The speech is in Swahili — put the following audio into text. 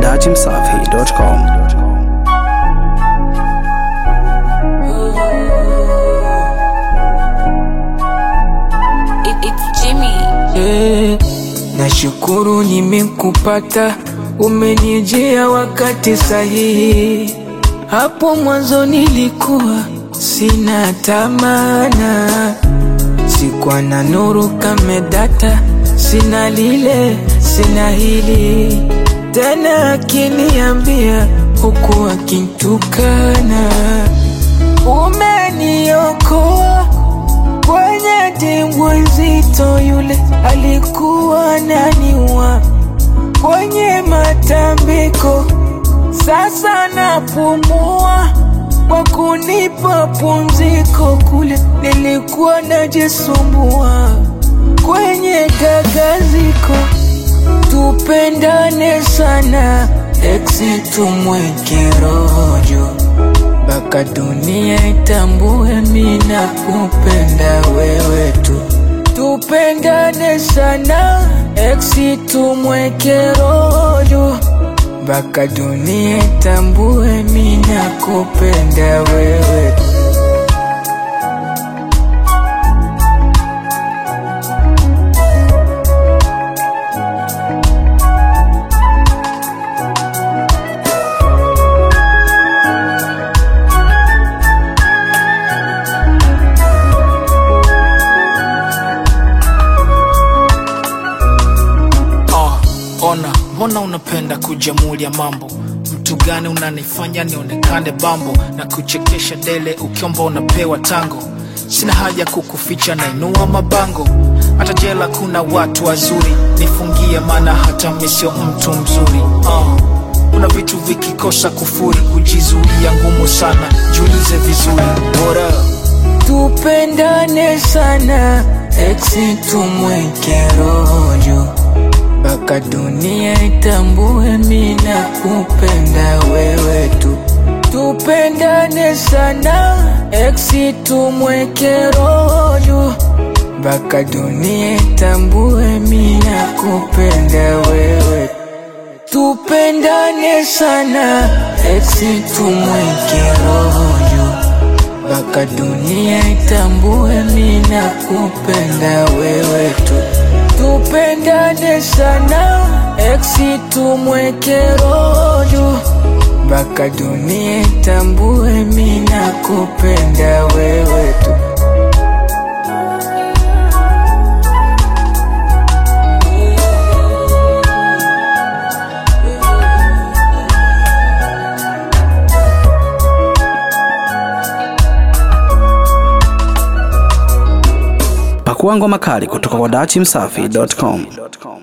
dachimsafi.com. It, it's Jimmy. Eh, nashukuru nimekupata, umenijia wakati sahihi. Hapo mwanzo nilikuwa sina tamana, sikuwa na nuru kama data, sina lile, sina hili tena, akiniambia huku akintukana, umeniokoa kwenye dimbwi nzito, yule alikuwa naniwa kwenye matambiko. Sasa napumua kwa kunipa pumziko, kule nilikuwa najisumbua kwenye gagaziko. Tupendane sana, eksi tumweke rojo mpaka dunia itambue mina kupenda wewe tu. Tupendane sana, eksi tumweke rojo mpaka dunia itambue mina kupenda wewe tu. Oh, ona mbona unapenda kujamulia mambo mtu gani unanifanya nionekane bambo na kuchekesha dele ukiomba unapewa tango sina haja kukuficha nainua mabango hata jela kuna watu wazuri nifungie maana hata mi sio mtu mzuri oh. kuna vitu vikikosa kufuri kujizuia ngumu sana jiulize vizuri bora Tupendane sana, eksi tumweke rojo mpaka dunia itambue mina kupenda wewe tu. Tupendane sana, eksi tumweke rojo mpaka dunia itambue mina kupenda wewe tu. Tupendane sana, eksi tumweke rojo mpaka dunia itambue mina kupenda wewe tu. Tupendane sana, eksi tumweke rojo mpaka dunia itambue mina kupenda wewe tu. Pakua ngoma kali kutoka kwa dachimsafi.com.